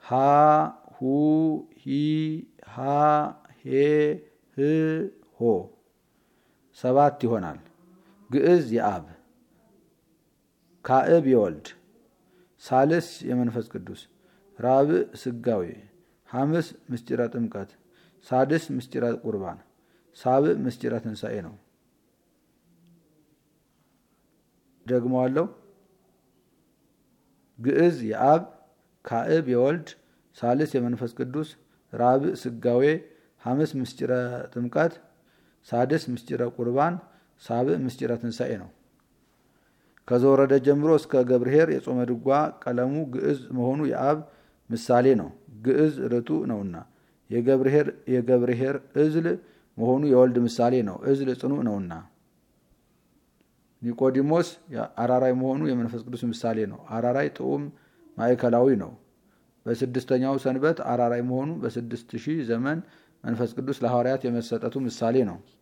ሀ ሁ ሂ ሃ ሄ ህ ሆ ሰባት ይሆናል። ግዕዝ የአብ ካዕብ የወልድ ሳልስ የመንፈስ ቅዱስ ራብዕ ስጋዌ ሐምስ ምስጢረ ጥምቀት ሳድስ ምስጢረ ቁርባን ሳብዕ ምስጢረ ትንሣኤ ነው። ደግመዋለሁ። ግዕዝ የአብ ካዕብ የወልድ ሳልስ የመንፈስ ቅዱስ ራብዕ ስጋዌ ሐምስ ምስጢረ ጥምቀት ሳድስ ምስጢረ ቁርባን ሳብዕ ምስጢረ ትንሣኤ ነው። ከዘወረደ ጀምሮ እስከ ገብርኄር የጾመ ድጓ ቀለሙ ግዕዝ መሆኑ የአብ ምሳሌ ነው። ግዕዝ ርቱዕ ነውና የገብርኄር እዝል መሆኑ የወልድ ምሳሌ ነው። እዝል ጽኑዕ ነውና ኒቆዲሞስ አራራይ መሆኑ የመንፈስ ቅዱስ ምሳሌ ነው። አራራይ ጥዑም ማዕከላዊ ነው። በስድስተኛው ሰንበት አራራይ መሆኑ በስድስት ሺህ ዘመን መንፈስ ቅዱስ ለሐዋርያት የመሰጠቱ ምሳሌ ነው።